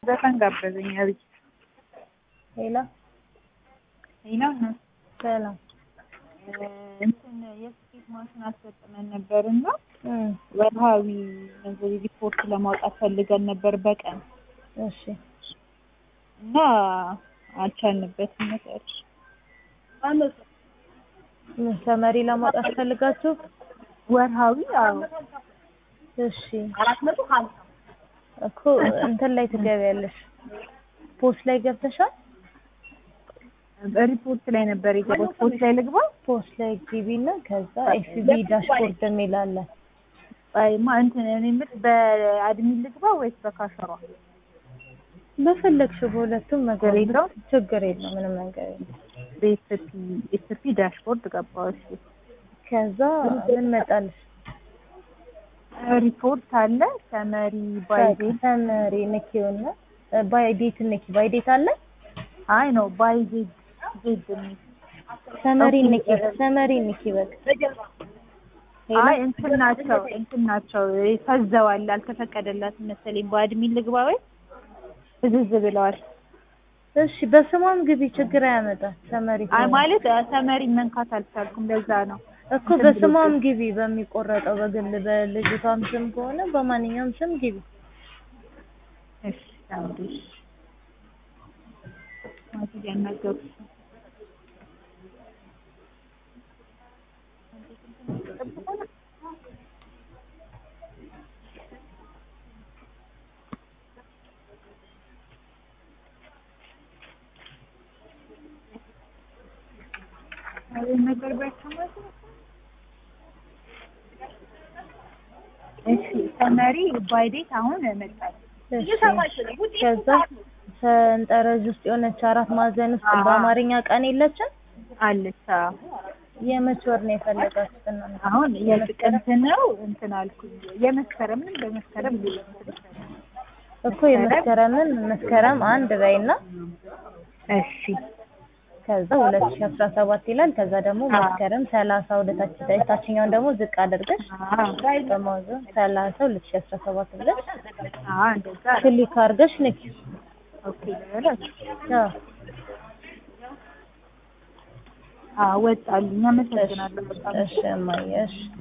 ዘፈን ጋበዘኝ አብይ ሌላ ሌላ ሰላም እንትን የስፌት ማሽን አስገጥመን ነበር እና እም ወርሃዊ ገንዘብ ሪፖርት ለማውጣት ፈልገን ነበር በቀን እሺ እና አልቻልንበትም መሰለሽ። ምን ሰመሪ ለማውጣት ፈልጋችሁ? ወርሃዊ አዎ እሺ እኮ እንትን ላይ ትገቢያለሽ። ፖስት ላይ ገብተሻል? ሪፖርት ላይ ነበር የገባሁት። ፖስት ላይ ልግባ? ፖስት ላይ ግቢና ከዛ ኤፍቢ ዳሽቦርድ የሚል አለ። አይማ እንትን እኔ የምልሽ በአድሚን ልግባ ወይስ በካሸሯ? በፈለግሽው በሁለቱም ነገር ችግር የለውም? ችግር የለው ምንም ነገር የለም። በኤስፒ ኤስፒ ዳሽቦርድ ገባሁ። እሺ ከዛ ምን መጣልሽ? ሪፖርት አለ ሰመሪ ባይዴት ሰመሪ ንኪውና ባይዴት ንኪ ባይዴት አለ አይ ነው ባይዴት ዜድ የሚል ሰመሪ ንኪ ሰመሪ ንኪ በቃ አይ እንትን ናቸው እንትን ናቸው ፈዘዋል። አልተፈቀደላትም መሰለኝ። በአድሚን ልግባ ወይ ፍዝዝ ብለዋል። እሺ በስሟም ግቢ ችግር አያመጣም። ሰመሪ አይ ማለት ሰመሪ መንካት አልቻልኩም። ለዛ ነው እኮ በስሟም ግቢ በሚቆረጠው በግል በልጅቷም ስም ከሆነ በማንኛውም ስም ግቢ። እሺ ታውዲሽ ማለት ያናገሩሽ ነገር ባይሰማሽ እሺ ሰመሪ ባይዴት አሁን መጣች። እሺ ከዛ ሰንጠረዥ ውስጥ የሆነች አራት ማዕዘን ውስጥ አዎ። በአማርኛ ቀን የለችም። አለች አዎ። የመች ወር ነው የፈለጋችሁት እናንተ? አሁን የጥቅምት ነው እንትን አልኩኝ። የመስከረምን በመስከረም እኮ የመስከረምን መስከረም አንድ በይና እሺ ከዛ ሁለት ሺህ አስራ ሰባት ይላል። ከዛ ደግሞ አዎ። መስከረም ሰላሳ ወደ ታች ታችኛውን ደግሞ ዝቅ አድርገሽ አዎ በማውዘን ሰላሳ ሁለት ሺህ አስራ ሰባት ብለሽ አዎ እንደዛ ክሊክ አድርገሽ ንኪ። ኦኬ ልበላት። አዎ አዎ ወጣልኝ። አመሰግናለሁ በጣም እሺ እማዬ እሺ